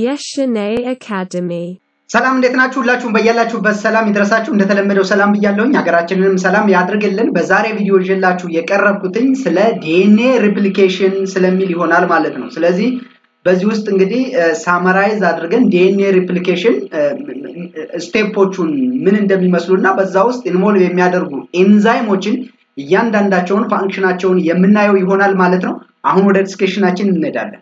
Yeshane Academy. ሰላም እንዴት ናችሁ? ሁላችሁም በያላችሁበት ሰላም ይድረሳችሁ። እንደተለመደው ሰላም ብያለሁኝ። ሀገራችንንም ሰላም ያድርግልን። በዛሬ ቪዲዮ ይዤላችሁ የቀረብኩትኝ ስለ ዲኤንኤ ሪፕሊኬሽን ስለሚል ይሆናል ማለት ነው። ስለዚህ በዚህ ውስጥ እንግዲህ ሳመራይዝ አድርገን ዲኤንኤ ሪፕሊኬሽን ስቴፖቹን ምን እንደሚመስሉ እና በዛ ውስጥ ኢንቮልቭ የሚያደርጉ ኤንዛይሞችን እያንዳንዳቸውን ፋንክሽናቸውን የምናየው ይሆናል ማለት ነው። አሁን ወደ ዲስከሽናችን እንሄዳለን።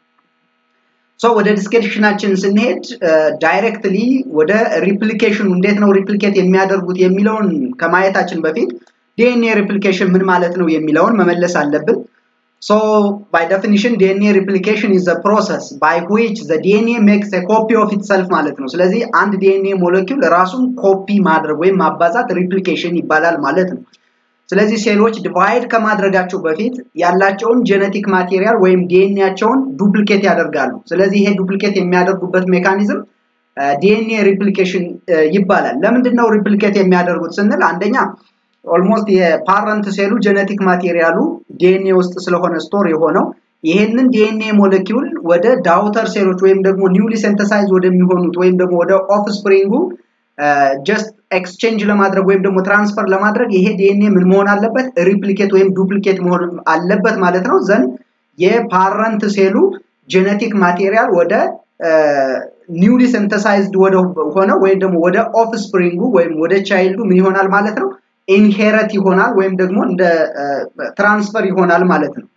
ሶ ወደ ዲስከሽናችን ስንሄድ ዳይሬክትሊ ወደ ሪፕሊኬሽኑ እንዴት ነው ሪፕሊኬት የሚያደርጉት የሚለውን ከማየታችን በፊት ዲኤንኤ ሪፕሊኬሽን ምን ማለት ነው የሚለውን መመለስ አለብን። ሶ ባይ ዴፊኒሽን ዲኤንኤ ሪፕሊኬሽን ኢዝ ዘ ፕሮሰስ ባይ ዊች ዘ ዲኤንኤ ሜክስ ኤ ኮፒ ኦፍ ኢትሰልፍ ማለት ነው። ስለዚህ አንድ ዲኤንኤ ሞለኪውል ራሱን ኮፒ ማድረግ ወይም ማባዛት ሪፕሊኬሽን ይባላል ማለት ነው። ስለዚህ ሴሎች ዲቫይድ ከማድረጋቸው በፊት ያላቸውን ጄኔቲክ ማቴሪያል ወይም ዲኤንኤያቸውን ዱፕሊኬት ያደርጋሉ። ስለዚህ ይሄ ዱፕሊኬት የሚያደርጉበት ሜካኒዝም ዲኤንኤ ሪፕሊኬሽን ይባላል። ለምንድን ነው ሪፕሊኬት የሚያደርጉት ስንል አንደኛ ኦልሞስት የፓረንት ሴሉ ጄኔቲክ ማቴሪያሉ ዲኤንኤ ውስጥ ስለሆነ ስቶር የሆነው ይሄንን ዲኤንኤ ሞለኪውል ወደ ዳውተር ሴሎች ወይም ደግሞ ኒውሊ ሴንተሳይዝ ወደሚሆኑት ወይም ደግሞ ወደ ኦፍ ስፕሪንጉ ጀስት ኤክስቼንጅ ለማድረግ ወይም ደግሞ ትራንስፈር ለማድረግ ይሄ ዲኤንኤ ምን መሆን አለበት? ሪፕሊኬት ወይም ዱፕሊኬት መሆን አለበት ማለት ነው። ዘንድ የፓረንት ሴሉ ጄኔቲክ ማቴሪያል ወደ ኒውሊ ሲንተሳይዝድ ወደ ሆነ ወይም ደግሞ ወደ ኦፍ ስፕሪንጉ ወይም ወደ ቻይልዱ ምን ይሆናል ማለት ነው? ኢንሄረት ይሆናል ወይም ደግሞ እንደ ትራንስፈር ይሆናል ማለት ነው።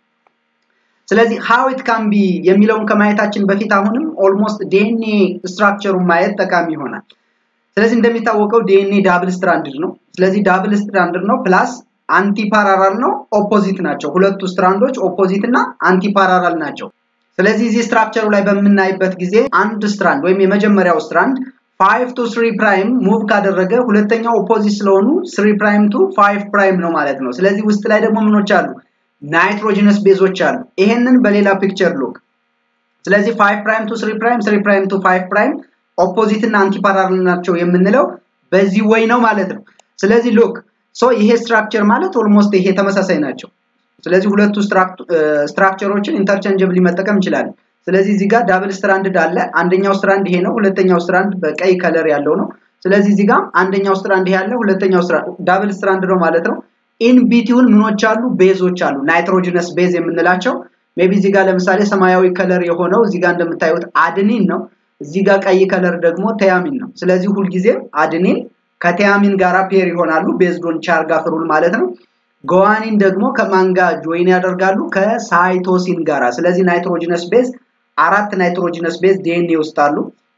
ስለዚህ ሃው ኢት ካን ቢ የሚለውን ከማየታችን በፊት አሁንም ኦልሞስት ዲኤንኤ ስትራክቸሩን ማየት ጠቃሚ ይሆናል። ስለዚህ እንደሚታወቀው ዲኤንኤ ዳብል ስትራንድድ ነው። ስለዚህ ዳብል ስትራንድድ ነው ፕላስ አንቲፓራራል ነው፣ ኦፖዚት ናቸው። ሁለቱ ስትራንዶች ኦፖዚት እና አንቲፓራራል ናቸው። ስለዚህ እዚህ ስትራክቸሩ ላይ በምናይበት ጊዜ አንድ ስትራንድ ወይም የመጀመሪያው ስትራንድ ፋይቭ ቱ ስሪ ፕራይም ሙቭ ካደረገ ሁለተኛው ኦፖዚት ስለሆኑ ስሪ ፕራይም ቱ ፋይቭ ፕራይም ነው ማለት ነው። ስለዚህ ውስጥ ላይ ደግሞ ምኖች አሉ? ናይትሮጂነስ ቤዞች አሉ። ይሄንን በሌላ ፒክቸር ሉክ። ስለዚህ ፋይቭ ፕራይም ቱ ስሪ ፕራይም፣ ስሪ ፕራይም ቱ ፋይቭ ፕራይም ኦፖዚት እና አንቲፓራል ናቸው የምንለው በዚህ ወይ ነው ማለት ነው። ስለዚህ ሉክ ሶ ይሄ ስትራክቸር ማለት ኦልሞስት ይሄ ተመሳሳይ ናቸው። ስለዚህ ሁለቱ ስትራክቸሮችን ኢንተርቼንጀብሊ መጠቀም እንችላለን። ስለዚህ እዚህ ጋር ዳብል ስትራንድድ አለ። አንደኛው ስትራንድ ይሄ ነው፣ ሁለተኛው ስትራንድ በቀይ ከለር ያለው ነው። ስለዚህ እዚህ ጋር አንደኛው ስትራንድ ይሄ አለ፣ ሁለተኛው ስትራንድ ዳብል ስትራንድ ነው ማለት ነው። ኢን ቢቲውን ምኖች አሉ? ቤዞች አሉ፣ ናይትሮጂነስ ቤዝ የምንላቸው ሜቢ እዚህ ጋር ለምሳሌ ሰማያዊ ከለር የሆነው እዚህ ጋር እንደምታዩት አድኒን ነው። እዚህ ጋር ቀይ ከለር ደግሞ ተያሚን ነው። ስለዚህ ሁልጊዜም አድኒን ከቲያሚን ጋራ ፔር ይሆናሉ ቤዝዶን ቻርጋ ፍሩል ማለት ነው። ጎዋኒን ደግሞ ከማን ጋር ጆይን ያደርጋሉ? ከሳይቶሲን ጋራ። ስለዚህ ናይትሮጂነስ ቤዝ አራት ናይትሮጂነስ ቤዝ ዲኤንኤ ውስጥ አሉ።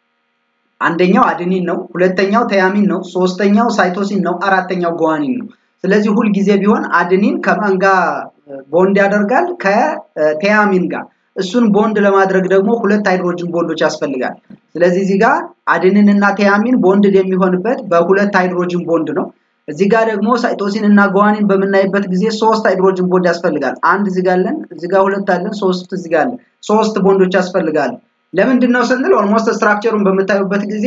አንደኛው አድኒን ነው፣ ሁለተኛው ተያሚን ነው፣ ሶስተኛው ሳይቶሲን ነው፣ አራተኛው ጎዋኒን ነው። ስለዚህ ሁልጊዜ ቢሆን አድኒን ከማን ጋር ቦንድ ያደርጋል? ከቲያሚን ጋር እሱን ቦንድ ለማድረግ ደግሞ ሁለት ሃይድሮጅን ቦንዶች ያስፈልጋል። ስለዚህ እዚህ ጋር አድንን እና ቲያሚን ቦንድ የሚሆንበት በሁለት ሃይድሮጅን ቦንድ ነው። እዚህ ጋር ደግሞ ሳይቶሲን እና ጓኒን በምናይበት ጊዜ ሶስት ሃይድሮጅን ቦንድ ያስፈልጋል። አንድ እዚህ ጋር አለን፣ እዚህ ጋር ሁለት አለን፣ ሶስት እዚህ ጋር አለን። ሶስት ቦንዶች ያስፈልጋል። ለምንድን ነው ስንል ኦልሞስት ስትራክቸሩን በምታዩበት ጊዜ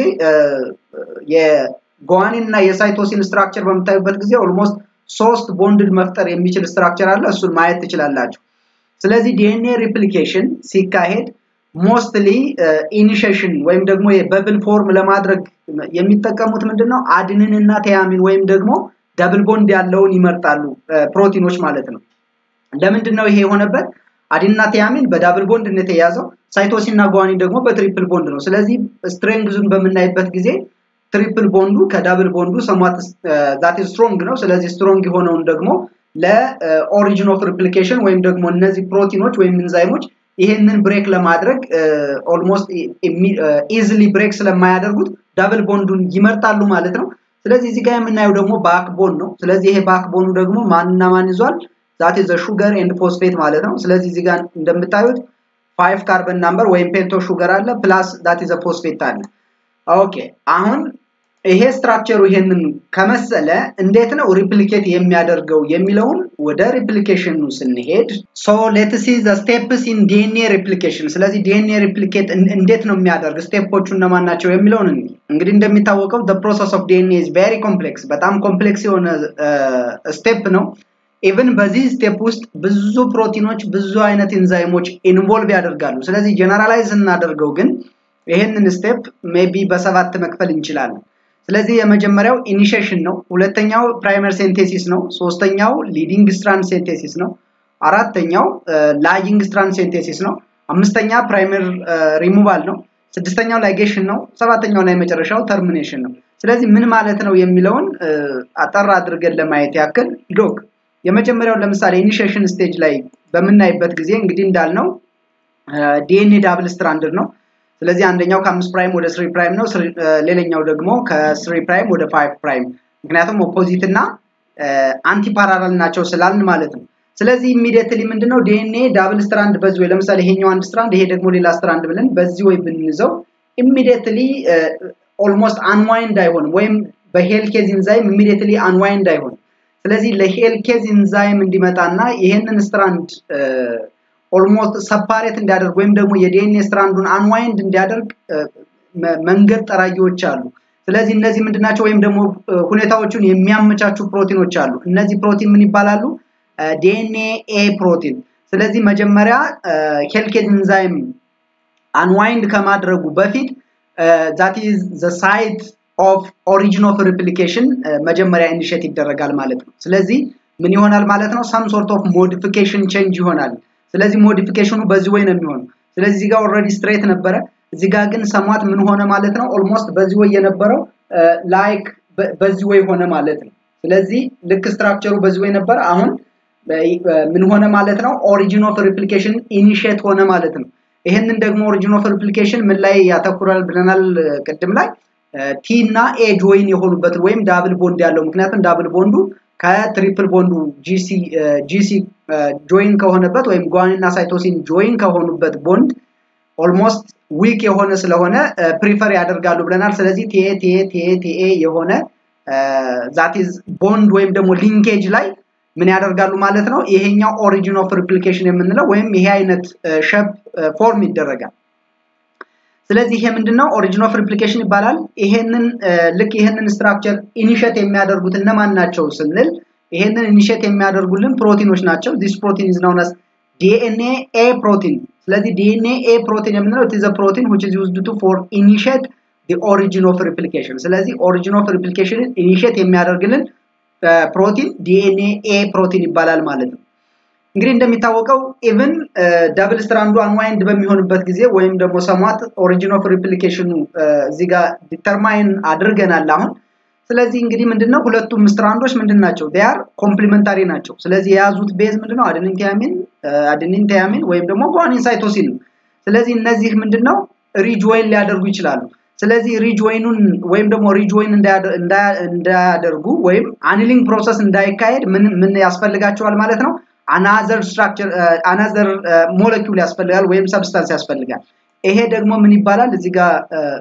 የጓኒን እና የሳይቶሲን ስትራክቸር በምታዩበት ጊዜ ኦልሞስት ሶስት ቦንድድ መፍጠር የሚችል ስትራክቸር አለ። እሱን ማየት ትችላላችሁ። ስለዚህ ዲኤንኤ ሪፕሊኬሽን ሲካሄድ ሞስትሊ ኢኒሼሽን ወይም ደግሞ የበብል ፎርም ለማድረግ የሚጠቀሙት ምንድን ነው? አድንን እና ቲያሚን ወይም ደግሞ ደብል ቦንድ ያለውን ይመርጣሉ ፕሮቲኖች ማለት ነው። ለምንድን ነው ይሄ የሆነበት? አዲንና ቲያሚን በዳብል ቦንድ ነው የተያዘው። ሳይቶሲን እና ጓኒን ደግሞ በትሪፕል ቦንድ ነው። ስለዚህ ስትሬንግዙን በምናይበት ጊዜ ትሪፕል ቦንዱ ከዳብል ቦንዱ ሰሟት ዛት ስትሮንግ ነው። ስለዚህ ስትሮንግ የሆነውን ደግሞ ለኦሪጂን ኦፍ ሪፕሊኬሽን ወይም ደግሞ እነዚህ ፕሮቲኖች ወይም ኢንዛይሞች ይሄንን ብሬክ ለማድረግ ኦልሞስት ኢዝሊ ብሬክ ስለማያደርጉት ዳብል ቦንዱን ይመርጣሉ ማለት ነው። ስለዚህ እዚህ ጋር የምናየው ደግሞ ባክቦን ነው። ስለዚህ ይሄ ባክቦኑ ደግሞ ማንና ማን ይዟል? ዛት ዘ ሹገር ኤንድ ፎስፌት ማለት ነው። ስለዚህ እዚህ ጋር እንደምታዩት ፋይቭ ካርበን ናምበር ወይም ፔንቶ ሹገር አለ ፕላስ ዛት ዘ ፎስፌት አለ። ኦኬ አሁን ይሄ ስትራክቸሩ ይሄንን ከመሰለ እንዴት ነው ሪፕሊኬት የሚያደርገው የሚለውን ወደ ሪፕሊኬሽኑ ስንሄድ ሶ ሌትስ ሲ ዘ ስቴፕስ ኢን ዲኤንኤ ሪፕሊኬሽን። ስለዚህ ዲኤንኤ ሪፕሊኬት እንዴት ነው የሚያደርግ ስቴፖቹ እነማን ናቸው የሚለውን እንግዲህ እንደሚታወቀው ዘ ፕሮሰስ ኦፍ ዲኤንኤ ኢዝ ቬሪ ኮምፕሌክስ፣ በጣም ኮምፕሌክስ የሆነ ስቴፕ ነው። ኢቭን በዚህ ስቴፕ ውስጥ ብዙ ፕሮቲኖች ብዙ አይነት ኢንዛይሞች ኢንቮልቭ ያደርጋሉ። ስለዚህ ጀነራላይዝ እናደርገው ግን ይህንን ስቴፕ ሜቢ በሰባት መክፈል እንችላለን። ስለዚህ የመጀመሪያው ኢኒሺዬሽን ነው። ሁለተኛው ፕራይመር ሴንቴሲስ ነው። ሶስተኛው ሊዲንግ ስትራንድ ሴንቴሲስ ነው። አራተኛው ላጊንግ ስትራንድ ሴንቴሲስ ነው። አምስተኛ ፕራይመር ሪሙቫል ነው። ስድስተኛው ላይጌሽን ነው። ሰባተኛው እና የመጨረሻው ተርሚኔሽን ነው። ስለዚህ ምን ማለት ነው የሚለውን አጠር አድርገን ለማየት ያክል ሎክ የመጀመሪያው ለምሳሌ ኢኒሺዬሽን ስቴጅ ላይ በምናይበት ጊዜ እንግዲህ እንዳልነው ዲኤንኤ ዳብል ስትራንድድ ነው። ስለዚህ አንደኛው ከአምስት ፕራይም ወደ ስሪ ፕራይም ነው። ሌላኛው ደግሞ ከስሪ ፕራይም ወደ ፋይቭ ፕራይም ምክንያቱም ኦፖዚት እና አንቲ ፓራላል ናቸው ስላልን ማለት ነው። ስለዚህ ኢሚዲየትሊ ምንድነው ዲኤንኤ ዳብል ስትራንድ በዚህ ወይ ለምሳሌ ይሄኛው አንድ ስትራንድ ይሄ ደግሞ ሌላ ስትራንድ ብለን በዚህ ወይ ብንይዘው ኢሚዲየትሊ ኦልሞስት አንዋይንድ አይሆንም ወይም በሄል ኬዝ ኢንዛይም ኢሚዲየትሊ አንዋይንድ አይሆንም። ስለዚህ ለሄል ኬዝ ኢንዛይም እንዲመጣና ይሄንን ስትራንድ ኦልሞስት ሰፓሬት እንዲያደርግ ወይም ደግሞ የዲኤንኤ ስትራንዱን አንዋይንድ እንዲያደርግ መንገድ ጠራጊዎች አሉ። ስለዚህ እነዚህ ምንድናቸው? ወይም ደግሞ ሁኔታዎቹን የሚያመቻቹ ፕሮቲኖች አሉ። እነዚህ ፕሮቲን ምን ይባላሉ? ዲኤንኤ ኤ ፕሮቲን። ስለዚህ መጀመሪያ ሄልኬዝ ኢንዛይም አንዋይንድ ከማድረጉ በፊት ዛት ኢዝ ዘ ሳይት ኦፍ ኦሪጂን ኦፍ ሪፕሊኬሽን መጀመሪያ ኢኒሼት ይደረጋል ማለት ነው። ስለዚህ ምን ይሆናል ማለት ነው? ሰም ሶርት ኦፍ ሞዲፊኬሽን ቼንጅ ይሆናል። ስለዚህ ሞዲፊኬሽኑ በዚህ ወይ ነው የሚሆነው። ስለዚህ እዚህ ጋር ኦልሬዲ ስትሬት ነበረ። እዚህ ጋር ግን ሰሟት ምን ሆነ ማለት ነው? ኦልሞስት በዚህ ወይ የነበረው ላይክ በዚህ ወይ ሆነ ማለት ነው። ስለዚህ ልክ ስትራክቸሩ በዚህ ወይ ነበረ። አሁን ምን ሆነ ማለት ነው? ኦሪጂን ኦፍ ሪፕሊኬሽን ኢኒሼት ሆነ ማለት ነው። ይሄንን ደግሞ ኦሪጂን ኦፍ ሪፕሊኬሽን ምን ላይ ያተኩራል ብለናል ቅድም ላይ ቲ እና ኤ ጆይን የሆኑበትን ወይም ዳብል ቦንድ ያለው ምክንያቱም ዳብል ቦንዱ ከትሪፕል ቦንዱ ጂሲ ጂሲ ጆይን ከሆነበት ወይም ጓኒን እና ሳይቶሲን ጆይን ከሆኑበት ቦንድ ኦልሞስት ዊክ የሆነ ስለሆነ ፕሪፈር ያደርጋሉ ብለናል። ስለዚህ ቲኤ ቲኤ ቲኤ ቲኤ የሆነ ዛቲዝ ቦንድ ወይም ደግሞ ሊንኬጅ ላይ ምን ያደርጋሉ ማለት ነው። ይሄኛው ኦሪጂን ኦፍ ሪፕሊኬሽን የምንለው ወይም ይሄ አይነት ሸፕ ፎርም ይደረጋል። ስለዚህ ይሄ ምንድነው ኦሪጂን ኦፍ ሪፕሊኬሽን ይባላል። ይሄንን ልክ ይሄንን ስትራክቸር ኢኒሼት የሚያደርጉት እነማን ናቸው ስንል ይሄንን ኢኒሼት የሚያደርጉልን ፕሮቲኖች ናቸው። ዚስ ፕሮቲን ኢዝ ናውን አስ ዲኤንኤ ኤ ፕሮቲን። ስለዚህ ዲኤንኤ ኤ ፕሮቲን የምንለው ኢት ኢዝ አ ፕሮቲን which is used to for initiate the origin of replication። ስለዚህ ኦሪጂን ኦፍ ሪፕሊኬሽንን ኢኒሼት የሚያደርግልን ፕሮቲን ዲኤንኤ ኤ ፕሮቲን ይባላል ማለት ነው። እንግዲህ እንደሚታወቀው ኢቭን ደብል ስትራንዱ አንዋይንድ በሚሆንበት ጊዜ ወይም ደግሞ ሰሟት ኦሪጂን ኦፍ ሪፕሊኬሽኑ እዚህ ጋር ዲተርማይን አድርገናል አሁን። ስለዚህ እንግዲህ ምንድነው ሁለቱም ስትራንዶች ምንድን ናቸው? ዴያር ኮምፕሊመንታሪ ናቸው። ስለዚህ የያዙት ቤዝ ምንድነው? አደኒን ቲያሚን አደኒን ቲያሚን ወይም ደግሞ ጓኒን ሳይቶሲን ነው። ስለዚህ እነዚህ ምንድነው ሪጆይን ሊያደርጉ ይችላሉ። ስለዚህ ሪጆይኑን ወይም ደግሞ ሪጆይን እንዳያደርጉ ወይም አኒሊንግ ፕሮሰስ እንዳይካሄድ ምን ምን ያስፈልጋቸዋል ማለት ነው? አናዘር ስትራክቸር አናዘር ሞለኪውል ያስፈልጋል ወይም ሰብስታንስ ያስፈልጋል። ይሄ ደግሞ ምን ይባላል? እዚህ ጋር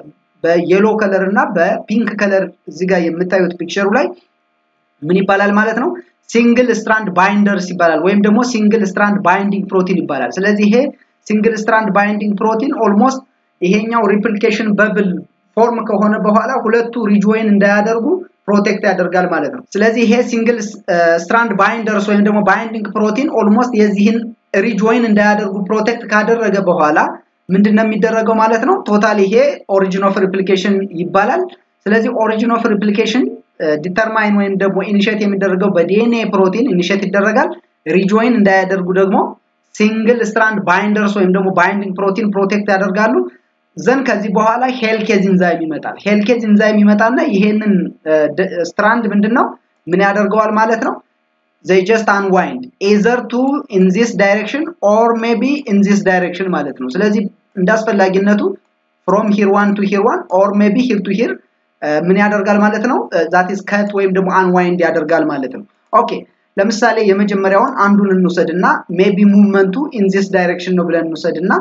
በየሎ ከለር እና በፒንክ ከለር እዚህ ጋር የምታዩት ፒክቸሩ ላይ ምን ይባላል ማለት ነው? ሲንግል ስትራንድ ባይንደርስ ይባላል ወይም ደግሞ ሲንግል ስትራንድ ባይንዲንግ ፕሮቲን ይባላል። ስለዚህ ይሄ ሲንግል ስትራንድ ባይንዲንግ ፕሮቲን ኦልሞስት ይሄኛው ሪፕሊኬሽን በብል ፎርም ከሆነ በኋላ ሁለቱ ሪጆይን እንዳያደርጉ ፕሮቴክት ያደርጋል ማለት ነው። ስለዚህ ይሄ ሲንግል ስትራንድ ባይንደርስ ወይም ደግሞ ባይንዲንግ ፕሮቲን ኦልሞስት የዚህን ሪጆይን እንዳያደርጉ ፕሮቴክት ካደረገ በኋላ ምንድን ነው የሚደረገው ማለት ነው? ቶታል ይሄ ኦሪጂን ኦፍ ሪፕሊኬሽን ይባላል። ስለዚህ ኦሪጂን ኦፍ ሪፕሊኬሽን ዲተርማይን ወይም ደግሞ ኢኒሼት የሚደረገው በዲኤንኤ ፕሮቲን ኢኒሼት ይደረጋል። ሪጆይን እንዳያደርጉ ደግሞ ሲንግል ስትራንድ ባይንደርስ ወይም ደግሞ ባይንዲንግ ፕሮቲን ፕሮቴክት ያደርጋሉ። ዘን ከዚህ በኋላ ሄልኬዝ ኢንዛይም ይመጣል። ሄልኬዝ ኢንዛይም ይመጣና ይሄንን ስትራንድ ምንድነው ምን ያደርገዋል ማለት ነው? they just unwind either to in this direction or maybe in this direction ማለት ነው። ስለዚህ እንዳስፈላጊነቱ from here one to here one or maybe here to here ምን ያደርጋል ማለት ነው? that is cut ወይም ደግሞ unwind ያደርጋል ማለት ነው። ኦኬ ለምሳሌ የመጀመሪያውን አንዱን እንውሰድና ሜቢ ሙቭመንቱ ኢን ዚስ ዳይሬክሽን ነው ብለን እንውሰድና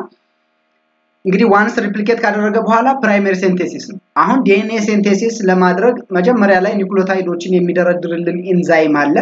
እንግዲህ ዋንስ ሪፕሊኬት ካደረገ በኋላ ፕራይመሪ ሴንቴሲስ ነው። አሁን ዲኤንኤ ሴንቴሲስ ለማድረግ መጀመሪያ ላይ ኒውክሊዮታይዶችን የሚደረድርልን ኢንዛይም አለ።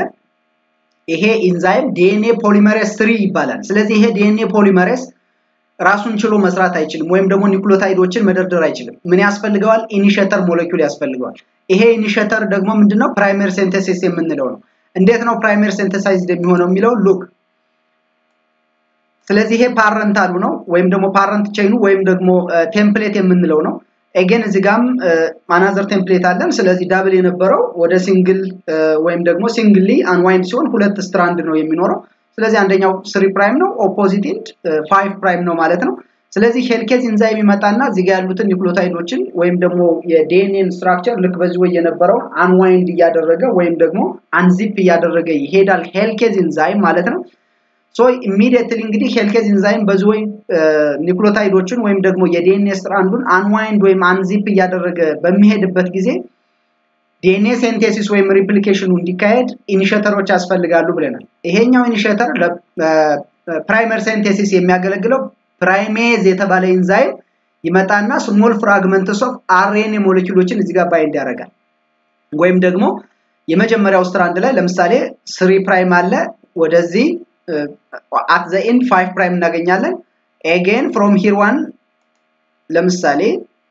ይሄ ኢንዛይም ዲኤንኤ ፖሊመሬስ ስሪ ይባላል። ስለዚህ ይሄ ዲኤንኤ ፖሊመሬስ ራሱን ችሎ መስራት አይችልም፣ ወይም ደግሞ ኒውክሊዮታይዶችን መደርደር አይችልም። ምን ያስፈልገዋል? ኢኒሼተር ሞለኪውል ያስፈልገዋል። ይሄ ኢኒሼተር ደግሞ ምንድነው? ፕራይመሪ ሴንቴሲስ የምንለው ነው። እንዴት ነው ፕራይመሪ ሴንተሳይዝድ የሚሆነው የሚለው ሉክ ስለዚህ ይሄ ፓረንታሉ ነው ወይም ደግሞ ፓረንት ቼይኑ ወይም ደግሞ ቴምፕሌት የምንለው ነው። ኤጌን እዚህ ጋም አናዘር ቴምፕሌት አለን። ስለዚህ ዳብል የነበረው ወደ ሲንግል ወይም ደግሞ ሲንግሊ አንዋይንድ ሲሆን ሁለት ስትራንድ ነው የሚኖረው። ስለዚህ አንደኛው ስሪ ፕራይም ነው፣ ኦፖዚት ኢንድ ፋይቭ ፕራይም ነው ማለት ነው። ስለዚህ ሄልኬዝ ኢንዛይም ይመጣና እዚህ ጋር ያሉትን ኒውክሊዮታይዶችን ወይም ደግሞ የዲኤንኤን ስትራክቸር ልክ በዚህ ወይ የነበረውን አንዋይንድ እያደረገ ወይም ደግሞ አንዚፕ እያደረገ ይሄዳል ሄልኬዝ ኢንዛይም ማለት ነው። ሶ ኢሚዲየትሊ እንግዲህ ሄልኬዝ ኢንዛይም በዚህ ወይ ኒውክሊዮታይዶችን ወይም ደግሞ የዲኤንኤ ስትራንዱን አንዋይንድ ወይም አንዚፕ እያደረገ በሚሄድበት ጊዜ ዲኤንኤ ሴንቴሲስ ወይም ሪፕሊኬሽኑ እንዲካሄድ ኢኒሼተሮች ያስፈልጋሉ ብለናል። ይሄኛው ኢኒሼተር ለፕራይመር ሴንቴሲስ የሚያገለግለው ፕራይሜዝ የተባለ ኢንዛይም ይመጣና ስሞል ፍራግመንትስ ኦፍ አርኤንኤ ሞለኪውሎችን እዚህ ጋር ባይንድ ያደርጋል። ወይም ደግሞ የመጀመሪያው ስትራንድ ላይ ለምሳሌ ስሪ ፕራይም አለ ወደዚህ አት ዘ ኤንድ ፋይቭ ፕራይም እናገኛለን። ኤጌን ፍሮም ሂር ዋን ለምሳሌ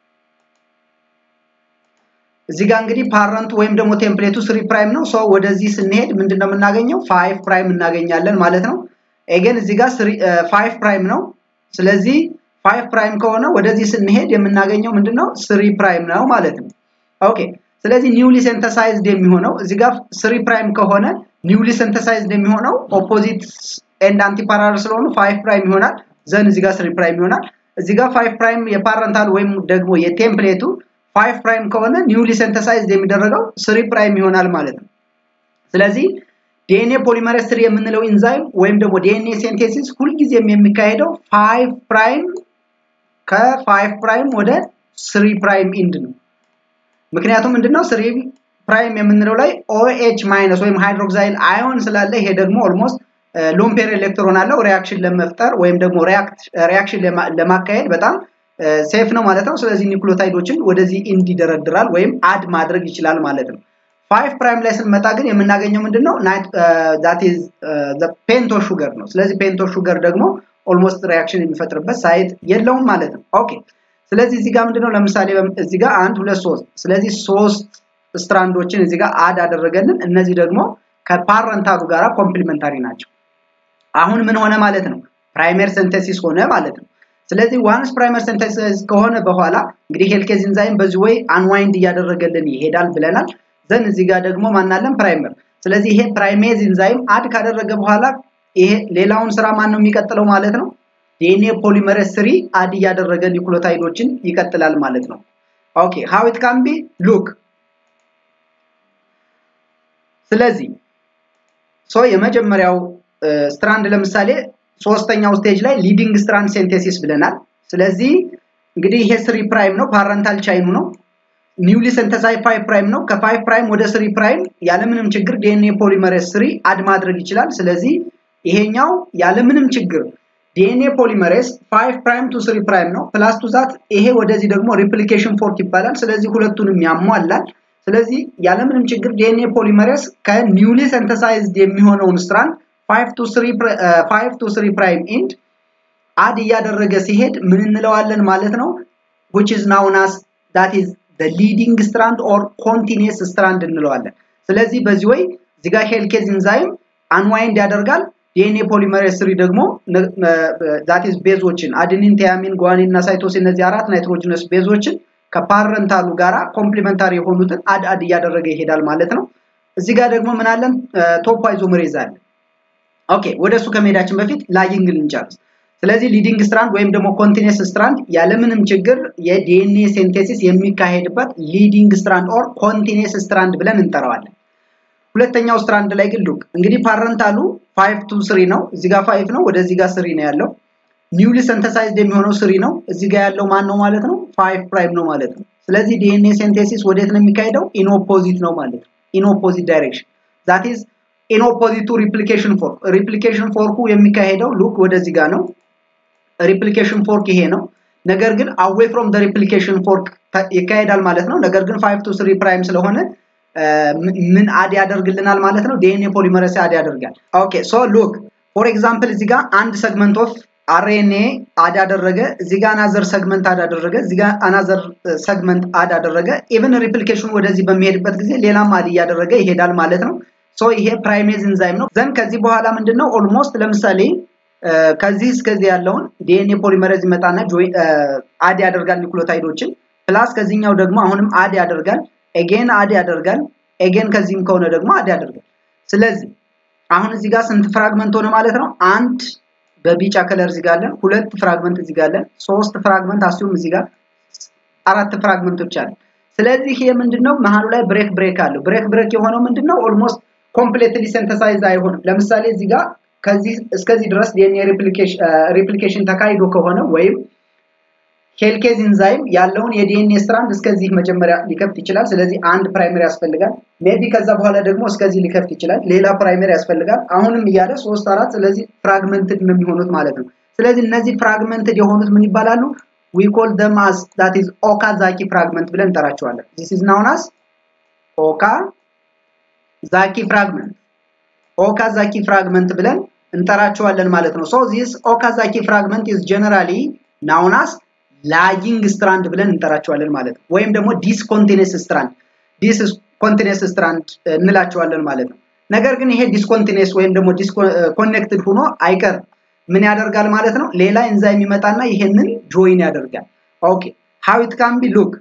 እዚህ ጋር እንግዲህ ፓረንቱ ወይም ደግሞ ቴምፕሌቱ ስሪ ፕራይም ነው። ሰው ወደዚህ ስንሄድ ምንድን ነው የምናገኘው? ፋይቭ ፕራይም እናገኛለን ማለት ነው። ኤጌን እዚህ ጋር ፋይቭ ፕራይም ነው። ስለዚህ ፋይቭ ፕራይም ከሆነ ወደዚህ ስንሄድ የምናገኘው ምንድን ነው? ስሪ ፕራይም ነው ማለት ነው። ኦኬ ስለዚህ ኒውሊ ሴንተሳይዝድ የሚሆነው እዚህ ጋር ስሪ ፕራይም ከሆነ ኒውሊ ሴንተሳይዝድ የሚሆነው ኦፖዚት ኤንድ አንቲፓራል ስለሆኑ ፋይቭ ፕራይም ይሆናል። ዘን እዚህ ጋር ስሪ ፕራይም ይሆናል። እዚህ ጋር ፋይቭ ፕራይም የፓረንታል ወይም ደግሞ የቴምፕሌቱ ፋይቭ ፕራይም ከሆነ ኒውሊ ሴንተሳይዝድ የሚደረገው ስሪ ፕራይም ይሆናል ማለት ነው። ስለዚህ ዲኤንኤ ፖሊመሬዝ ስሪ የምንለው ኢንዛይም ወይም ደግሞ ዲኤንኤ ሴንቴሲስ ሁልጊዜም የሚካሄደው ፋይቭ ፕራይም ከፋይቭ ፕራይም ወደ ስሪ ፕራይም ኢንድ ነው። ምክንያቱም ምንድነው ስሪ ፕራይም የምንለው ላይ ኦኤች ማይነስ ወይም ሃይድሮክሳይል አዮን ስላለ ይሄ ደግሞ ኦልሞስት ሎምፔር ኤሌክትሮን አለው ሪያክሽን ለመፍጠር ወይም ደግሞ ሪያክሽን ለማካሄድ በጣም ሴፍ ነው ማለት ነው። ስለዚህ ኒውክሊዮታይዶችን ወደዚህ ኢንድ ይደረድራል ወይም አድ ማድረግ ይችላል ማለት ነው። ፋይቭ ፕራይም ላይ ስንመጣ ግን የምናገኘው ምንድነው ዛት ኢዝ ፔንቶ ሹገር ነው። ስለዚህ ፔንቶ ሹገር ደግሞ ኦልሞስት ሪያክሽን የሚፈጥርበት ሳይት የለውም ማለት ነው። ኦኬ ስለዚህ እዚህ ጋር ምንድነው ለምሳሌ እዚህ ጋር አንድ ሁለት ሶስት ስለዚህ ሶስት ስትራንዶችን እዚህ ጋር አድ አደረገልን። እነዚህ ደግሞ ከፓረንታሉ ጋራ ኮምፕሊመንታሪ ናቸው። አሁን ምን ሆነ ማለት ነው? ፕራይመር ሲንተሲስ ሆነ ማለት ነው። ስለዚህ ዋንስ ፕራይመር ሲንተሲስ ከሆነ በኋላ እንግዲህ ሄልኬዝ ኢንዛይም በዚህ ወይ አንዋይንድ እያደረገልን ይሄዳል ብለናል። ዘን እዚህ ጋር ደግሞ ማናለን ፕራይመር። ስለዚህ ይሄ ፕራይሜዝ ኢንዛይም አድ ካደረገ በኋላ ይሄ ሌላውን ስራ ማን ነው የሚቀጥለው ማለት ነው? ዲኤንኤ ፖሊመሬዝ ስሪ አድ እያደረገ ኒውክሊዮታይዶችን ይቀጥላል ማለት ነው። ኦኬ ሃው ኢት ካን ቢ ሉክ ስለዚህ ሶ የመጀመሪያው ስትራንድ ለምሳሌ ሶስተኛው ስቴጅ ላይ ሊዲንግ ስትራንድ ሴንቴሲስ ብለናል። ስለዚህ እንግዲህ ይሄ ስሪ ፕራይም ነው፣ ፓረንታል ቻይኑ ነው። ኒውሊ ሰንተሳይ ፋይቭ ፕራይም ነው። ከፋይቭ ፕራይም ወደ ስሪ ፕራይም ያለምንም ችግር ዲኤንኤ ፖሊመሬዝ ስሪ አድ ማድረግ ይችላል። ስለዚህ ይሄኛው ያለምንም ችግር ዲኤንኤ ፖሊመሬዝ ፋይቭ ፕራይም ቱ ስሪ ፕራይም ነው። ፕላስ ቱ ዛት ይሄ ወደዚህ ደግሞ ሪፕሊኬሽን ፎርክ ይባላል። ስለዚህ ሁለቱንም ያሟላል። ስለዚህ ያለምንም ችግር ዲኤንኤ ፖሊመሬዝ ከኒውሊ ሰንተሳይዝድ የሚሆነውን ስትራንድ 5 ቱ 3 5 ቱ 3 ፕራይም ኢንድ አድ እያደረገ ሲሄድ ምን እንለዋለን ማለት ነው which is known as that is the leading strand or continuous strand እንለዋለን። ስለዚህ በዚህ ወይ እዚህ ጋር ሄልኬዝ ኢንዛይም አንዋይንድ ያደርጋል። ዲኤንኤ ፖሊመሬዝ ስሪ ደግሞ ዛት ኢዝ ቤዞችን አድኒን፣ ቲያሚን፣ ጓኒን እና ሳይቶሲን እነዚህ አራት ናይትሮጂነስ ቤዞችን ከፓረንታሉ ጋራ ኮምፕሊመንታሪ የሆኑትን አድ አድ እያደረገ ይሄዳል ማለት ነው። እዚህ ጋር ደግሞ ምን አለን? ቶፕ አይዞመሬዝ አለ። ኦኬ ወደ እሱ ከመሄዳችን በፊት ላይንግ ልንጨርስ። ስለዚህ ሊዲንግ ስትራንድ ወይም ደግሞ ኮንቲኒየስ ስትራንድ ያለምንም ችግር የዲኤንኤ ሴንቴሲስ የሚካሄድበት ሊዲንግ ስትራንድ ኦር ኮንቲኒየስ ስትራንድ ብለን እንጠራዋለን። ሁለተኛው ስትራንድ ላይ ግን ሉክ እንግዲህ ፓረንታሉ 5 ቱ 3 ነው። እዚህ ጋር 5 ነው፣ ወደዚህ ጋር 3 ነው ያለው። ኒውሊ ሰንተሳይዝድ የሚሆነው 3 ነው። እዚህ ጋር ያለው ማን ነው ማለት ነው? 5 ፕራይም ነው ማለት ነው። ስለዚህ ዲኤንኤ ሴንቴሲስ ወዴት ነው የሚካሄደው? ኢን ኦፖዚት ነው ማለት ነው። ኢን ኦፖዚት ዳይሬክሽን ዛት ኢዝ ኢን ኦፖዚት ቱ ሪፕሊኬሽን ፎርክ። ሪፕሊኬሽን ፎርኩ የሚካሄደው ሉክ ወደዚህ ጋር ነው። ሪፕሊኬሽን ፎርክ ይሄ ነው። ነገር ግን አዌይ ፍሮም ደ ሪፕሊኬሽን ፎርክ ይካሄዳል ማለት ነው። ነገር ግን 5 ቱ 3 ፕራይም ስለሆነ ምን አድ ያደርግልናል ማለት ነው? ዲኤንኤ ፖሊመሬዝ አድ ያደርጋል። ኦኬ ሶ ሉክ ፎር ኤግዛምፕል እዚህ ጋር አንድ ሰግመንት ኦፍ አርኤንኤ አድ አደረገ፣ እዚህ ጋር አናዘር ሰግመንት አድ አደረገ፣ እዚህ ጋር አናዘር ሰግመንት አድ አደረገ። ኢቭን ሪፕሊኬሽኑ ወደዚህ በሚሄድበት ጊዜ ሌላም አድ እያደረገ ይሄዳል ማለት ነው። ሶ ይሄ ፕራይሜዝ ኢንዛይም ነው። ዘን ከዚህ በኋላ ምንድነው ኦልሞስት ለምሳሌ ከዚህ እስከዚህ ያለውን ዲኤንኤ ፖሊመሬዝ ይመጣና አድ ያደርጋል ኒኩሎታይዶችን ፕላስ ከዚህኛው ደግሞ አሁንም አድ ያደርጋል ኤጌን አድ ያደርጋል ኤጌን ከዚህም ከሆነ ደግሞ አድ ያደርጋል ስለዚህ አሁን እዚህ ጋር ስንት ፍራግመንት ሆነ ማለት ነው አንድ በቢጫ ከለር እዚህ ጋር አለን ሁለት ፍራግመንት እዚህ ጋር አለን ሶስት ፍራግመንት አስዩም እዚህ ጋር አራት ፍራግመንቶች አሉ ስለዚህ ይሄ ምንድነው መሀሉ ላይ ብሬክ ብሬክ አለው ብሬክ ብሬክ የሆነው ምንድነው ኦልሞስት ኮምፕሌትሊ ሲንተሳይዝ አይሆንም ለምሳሌ እዚህ ጋር ከዚህ እስከዚህ ድረስ ዲኤንኤ ሪፕሊኬሽን ተካሂዶ ከሆነ ወይም ሄልኬዝ ኢንዛይም ያለውን የዲኤንኤ ስትራንድ እስከዚህ መጀመሪያ ሊከፍት ይችላል ስለዚህ አንድ ፕራይመሪ ያስፈልጋል ሜቢ ከዛ በኋላ ደግሞ እስከዚህ ሊከፍት ይችላል ሌላ ፕራይመሪ ያስፈልጋል አሁንም እያለ ሶስት አራት ስለዚህ ፍራግመንትድ ነው የሚሆኑት ማለት ነው ስለዚህ እነዚህ ፍራግመንትድ የሆኑት ምን ይባላሉ we call them as that is ኦካዛኪ ፍራግመንት ብለን እንጠራቸዋለን this is known as ኦካዛኪ ፍራግመንት ኦካዛኪ ፍራግመንት ብለን እንጠራቸዋለን ማለት ነው so this ኦካዛኪ ፍራግመንት is generally known as ላጊንግ ስትራንድ ብለን እንጠራቸዋለን ማለት ነው ወይም ደግሞ ዲስኮንቲኒየስ ስትራንድ ዲስኮንቲኒየስ ስትራንድ እንላቸዋለን ማለት ነው ነገር ግን ይሄ ዲስኮንቲኒየስ ወይም ደግሞ ዲስኮኔክትድ ሆኖ አይቀርም ምን ያደርጋል ማለት ነው ሌላ ኤንዛይም ይመጣና ይሄንን ጆይን ያደርጋል ኦኬ ሃው ኢት ካን ቢ ሉክ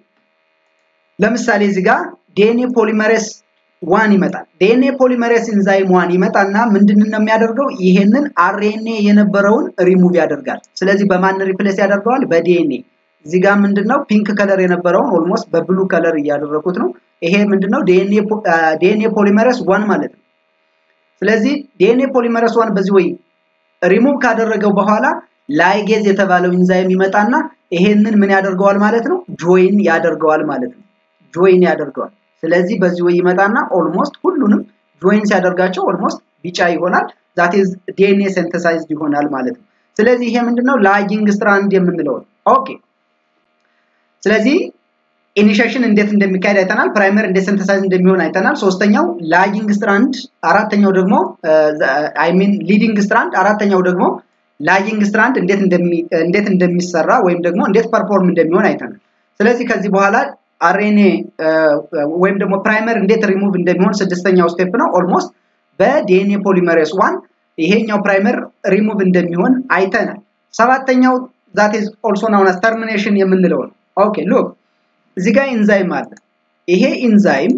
ለምሳሌ እዚህ ጋር ዲኤንኤ ፖሊመሬስ ዋን ይመጣል ዲኤንኤ ፖሊመሬስ ኢንዛይም ዋን ይመጣና ምንድን ነው የሚያደርገው ይሄንን አርኤንኤ የነበረውን ሪሙቭ ያደርጋል ስለዚህ በማን ሪፕሌስ ያደርገዋል በዲኤንኤ እዚህ ጋር ምንድነው ፒንክ ከለር የነበረውን ኦልሞስት በብሉ ከለር እያደረኩት ነው ይሄ ምንድነው ዲኤንኤ ፖሊመሬስ ዋን ማለት ነው ስለዚህ ዲኤንኤ ፖሊመሬስ ዋን በዚህ ወይ ሪሙቭ ካደረገው በኋላ ላይጌዝ የተባለው ኢንዛይም ይመጣና ይሄንን ምን ያደርገዋል ማለት ነው ጆይን ያደርገዋል ማለት ነው ጆይን ያደርገዋል ስለዚህ በዚህ ወይ ይመጣና ኦልሞስት ሁሉንም ጆይን ሲያደርጋቸው ኦልሞስት ቢጫ ይሆናል ዛት ኢዝ ዲኤንኤ ሴንተሳይዝድ ይሆናል ማለት ነው ስለዚህ ይሄ ምንድነው ላጊንግ ስትራንድ የምንለው ኦኬ ስለዚህ ኢኒሺዬሽን እንዴት እንደሚካሄድ አይተናል ፕራይመር እንዴት ሴንተሳይዝ እንደሚሆን አይተናል ሶስተኛው ላጊንግ ስትራንድ አራተኛው ደግሞ አይ ሚን ሊዲንግ ስትራንድ አራተኛው ደግሞ ላጊንግ ስትራንድ እንዴት እንዴት እንደሚሰራ ወይም ደግሞ እንዴት ፐርፎርም እንደሚሆን አይተናል ስለዚህ ከዚህ በኋላ አርኤንኤ ወይም ደግሞ ፕራይመር እንዴት ሪሙቭ እንደሚሆን ስድስተኛው ስቴፕ ነው ኦልሞስት በዲኤንኤ ፖሊመሬስ ዋን ይሄኛው ፕራይመር ሪሙቭ እንደሚሆን አይተናል ሰባተኛው ዛት ኢዝ ኦልሶ ናውን አስ ተርሚኔሽን የምንለው ነው ኦኬ ሉክ እዚህ ጋር ኢንዛይም አለ ይሄ ኢንዛይም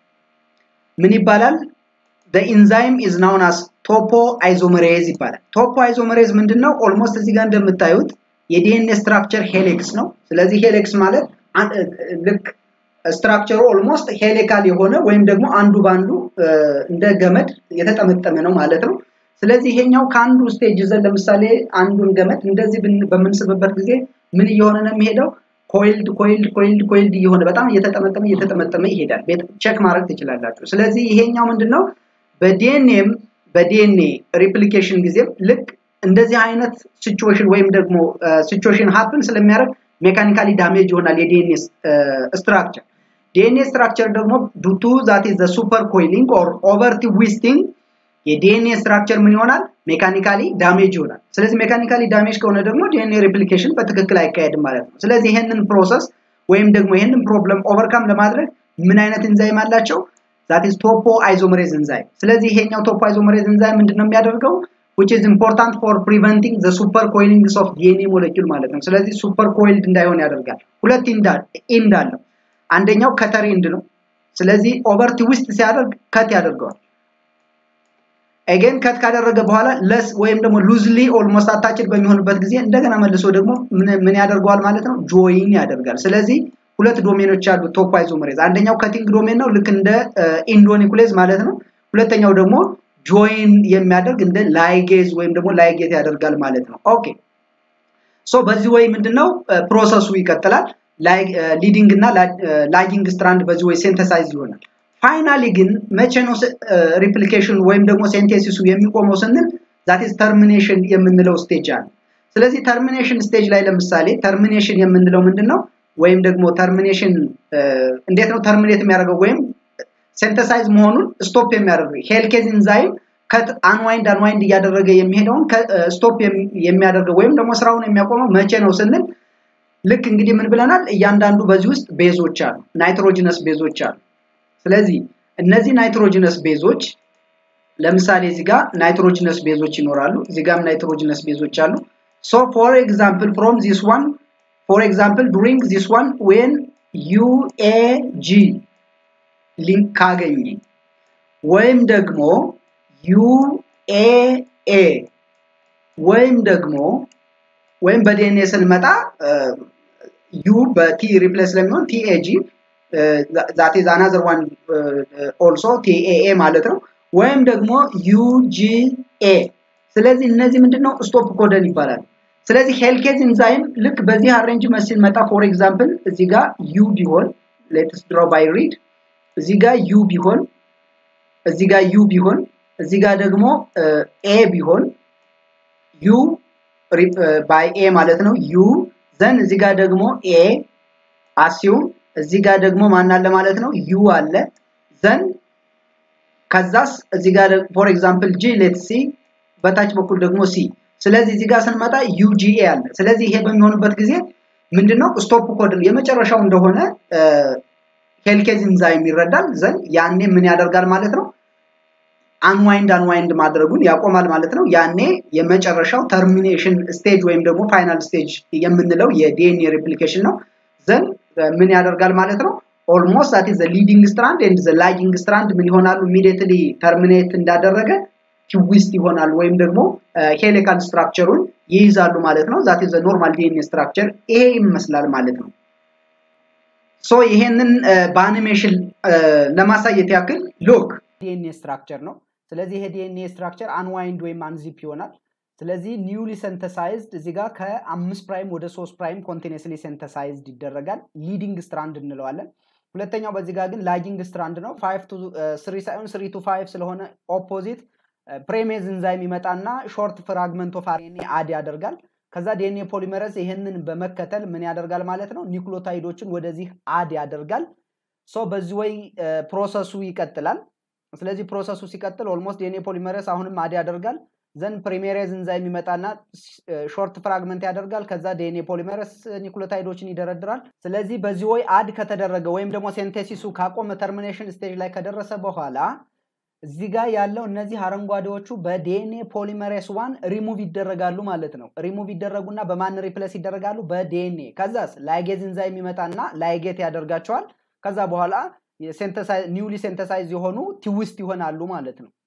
ምን ይባላል the enzyme is known as ቶፖ አይዞመሬዝ ይባላል ቶፖ አይዞመሬዝ ምንድነው ኦልሞስት እዚህ ጋር እንደምታዩት የዲኤንኤ ስትራክቸር ሄሌክስ ነው ስለዚህ ሄሌክስ ማለት ልክ ስትራክቸሩ ኦልሞስት ሄሌካል የሆነ ወይም ደግሞ አንዱ ባንዱ እንደ ገመድ የተጠመጠመ ነው ማለት ነው ስለዚህ ይሄኛው ከአንዱ ስቴጅ ይዘን ለምሳሌ አንዱን ገመድ እንደዚህ በምንስብበት ጊዜ ምን እየሆነ ነው የሚሄደው ኮይልድ ኮይልድ ኮይልድ ኮይልድ እየሆነ በጣም እየተጠመጠመ እየተጠመጠመ ይሄዳል ቼክ ማድረግ ትችላላችሁ ስለዚህ ይሄኛው ምንድነው በዲኤንኤም በዲኤንኤ ሪፕሊኬሽን ጊዜም ልክ እንደዚህ አይነት ሲቹዌሽን ወይም ደግሞ ሲቹዌሽን ሀፕን ስለሚያደርግ ሜካኒካሊ ዳሜጅ ይሆናል የዲኤንኤ ስትራክቸር ዲኤንኤ ስትራክቸር ደግሞ ዱቱ ዛት ኢዝ ሱፐር ኮይሊንግ ኦር ኦቨር ትዊስቲንግ የዲኤንኤ ስትራክቸር ምን ይሆናል ሜካኒካሊ ዳሜጅ ይሆናል ስለዚህ ሜካኒካሊ ዳሜጅ ከሆነ ደግሞ ዲኤንኤ ሪፕሊኬሽን በትክክል አይካሄድም ማለት ነው ስለዚህ ይሄንን ፕሮሰስ ወይም ደግሞ ይሄንን ፕሮብለም ኦቨርካም ለማድረግ ምን አይነት ኢንዛይም አላቸው ዛት ኢዝ ቶፖ አይዞመሬዝ ኢንዛይም ስለዚህ ይሄኛው ቶፖ አይዞመሬዝ ኢንዛይም ምንድነው የሚያደርገው which is important for preventing the super coilings of DNA molecule ማለት ነው ስለዚህ ሱፐር ኮይልድ እንዳይሆን ያደርጋል ሁለት ኢንድ አለው አንደኛው ከተር ኢንድ ነው ስለዚህ ኦቨር ትዊስት ሲያደርግ ከት ያደርገዋል አገን ከት ካደረገ በኋላ ለስ ወይም ደግሞ ሉዝሊ ኦልሞስት አታችድ በሚሆንበት ጊዜ እንደገና መልሶ ደግሞ ምን ያደርገዋል ማለት ነው ጆይን ያደርጋል ስለዚህ ሁለት ዶሜኖች አሉ ቶፕ አይዞመሬዝ አንደኛው ከቲንግ ዶሜን ነው ልክ እንደ ኢንዶኒኩሌዝ ማለት ነው ሁለተኛው ደግሞ ጆይን የሚያደርግ እንደ ላይጌዝ ወይም ደግሞ ላይጌት ያደርጋል ማለት ነው ኦኬ ሶ በዚህ ወይ ምንድነው ፕሮሰሱ ይቀጥላል ሊዲንግ እና ላጊንግ ስትራንድ በዚህ ወይ ሴንተሳይዝ ይሆናል ፋይናሊ ግን መቼ ነው ሪፕሊኬሽን ወይም ደግሞ ሴንቴሲሱ የሚቆመው ስንል ዛት ኢዝ ተርሚኔሽን የምንለው ስቴጅ አለ ስለዚህ ተርሚኔሽን ስቴጅ ላይ ለምሳሌ ተርሚኔሽን የምንለው ምንድነው ወይም ደግሞ ተርሚኔሽን እንዴት ነው ተርሚኔት የሚያደርገው ወይም ሴንተሳይዝ መሆኑን ስቶፕ የሚያደርገው ሄልኬዝ ኢንዛይም ከት አንዋይንድ አንዋይንድ እያደረገ የሚሄደውን ስቶፕ የሚያደርገው ወይም ደግሞ ስራውን የሚያቆመው መቼ ነው ስንል ልክ እንግዲህ ምን ብለናል እያንዳንዱ በዚህ ውስጥ ቤዞች አሉ ናይትሮጂነስ ቤዞች አሉ ስለዚህ እነዚህ ናይትሮጂነስ ቤዞች ለምሳሌ እዚህ ጋር ናይትሮጂነስ ቤዞች ይኖራሉ። እዚህ ጋርም ናይትሮጂነስ ቤዞች አሉ። ሶ ፎር ኤግዛምፕል ፍሮም ዚስ ዋን ፎር ኤግዛምፕል ዱሪንግ ዚስ ዋን ዌን ዩኤጂ ሊንክ ካገኘ ወይም ደግሞ ዩኤኤ ወይም ደግሞ ወይም በዲኤንኤ ስንመጣ ዩ በቲ ሪፕሌስ ስለሚሆን ቲኤጂ ዛት ኢዝ አናዘር ዋን ኦልሶ ቲኤኤ ማለት ነው። ወይም ደግሞ ዩጂኤ። ስለዚህ እነዚህ ምንድነው ስቶፕ ኮደን ይባላል። ስለዚህ ሄልኬዝ ኢንዛይም ልክ በዚህ አሬንጅመንት ሲመጣ ፎር ኤግዛምፕል እዚህ ጋር ዩ ቢሆን ሌትስ ድሮ ባይ ሪድ እዚህ ጋር ዩ ቢሆን እዚህ ጋር ዩ ቢሆን እዚህ ጋር ደግሞ ኤ ቢሆን ዩ ባይ ኤ ማለት ነው ዩ ዘን እዚህ ጋር ደግሞ ኤ አሲዩም እዚህ ጋር ደግሞ ማን አለ ማለት ነው ዩ አለ ዘን ከዛስ እዚህ ጋር ፎር ኤግዛምፕል ጂ ሌት ሲ በታች በኩል ደግሞ ሲ ስለዚህ እዚህ ጋር ስንመጣ ዩጂኤ አለ ስለዚህ ይሄ በሚሆንበት ጊዜ ምንድነው ስቶፕ ኮድ የመጨረሻው እንደሆነ ሄልኬዝ ኢንዛይም ይረዳል ዘን ያኔ ምን ያደርጋል ማለት ነው አንዋይንድ አንዋይንድ ማድረጉን ያቆማል ማለት ነው ያኔ የመጨረሻው ተርሚኔሽን ስቴጅ ወይም ደግሞ ፋይናል ስቴጅ የምንለው የዲኤንኤ ሪፕሊኬሽን ነው ዘን ምን ያደርጋል ማለት ነው ኦልሞስት ዛት ዘ ሊዲንግ ስትራንድ ኤንድ ዘ ላጊንግ ስትራንድ ምን ይሆናሉ ኢሚዲየትሊ ተርሚኔት እንዳደረገ ትዊስት ይሆናል ወይም ደግሞ ሄሊካል ስትራክቸሩን ይይዛሉ ማለት ነው ዛት ዘ ኖርማል ዲኤንኤ ስትራክቸር ይሄ ይመስላል ማለት ነው ሶ ይሄንን በአኒሜሽን ለማሳየት ያክል ሎክ ዲኤንኤ ስትራክቸር ነው ስለዚህ ይሄ ዲኤንኤ ስትራክቸር አንዋይንድ ወይም አንዚፕ ይሆናል ስለዚህ ኒውሊ ሴንተሳይዝድ እዚህ ጋር ከአምስት ፕራይም ወደ ሶስት ፕራይም ኮንቲኒስሊ ሴንተሳይዝድ ይደረጋል ሊዲንግ ስትራንድ እንለዋለን ሁለተኛው በዚህ ጋር ግን ላጊንግ ስትራንድ ነው ፋይቭ ቱ ስሪ ሳይሆን ስሪ ቱ ፋይቭ ስለሆነ ኦፖዚት ፕሬሜዝ እንዛይም ይመጣና ሾርት ፍራግመንት ኦፍ አርኤንኤ አድ ያደርጋል ከዛ ዲኤንኤ ፖሊመረዝ ይህንን በመከተል ምን ያደርጋል ማለት ነው ኒክሎታይዶችን ወደዚህ አድ ያደርጋል ሶ በዚህ ወይ ፕሮሰሱ ይቀጥላል ስለዚህ ፕሮሰሱ ሲቀጥል ኦልሞስት ዲኤንኤ ፖሊመረስ አሁንም አድ ያደርጋል ዘን ፕሪሜሬዝ እንዛይም ይመጣና ሾርት ፍራግመንት ያደርጋል ከዛ ዲኤንኤ ፖሊመረስ ኒኩሎታይዶችን ይደረድራል ስለዚህ በዚህ ወይ አድ ከተደረገ ወይም ደግሞ ሴንቴሲሱ ካቆመ ተርሚኔሽን ስቴጅ ላይ ከደረሰ በኋላ እዚህ ጋር ያለው እነዚህ አረንጓዴዎቹ በዲኤንኤ ፖሊመሬስ ዋን ሪሙቭ ይደረጋሉ ማለት ነው ሪሙቭ ይደረጉና በማን ሪፕለስ ይደረጋሉ በዲኤንኤ ከዛስ ላይጌዝ እንዛይም ይመጣና ላይጌት ያደርጋቸዋል ከዛ በኋላ ኒውሊ ሴንተሳይዝ የሆኑ ትዊስት ይሆናሉ ማለት ነው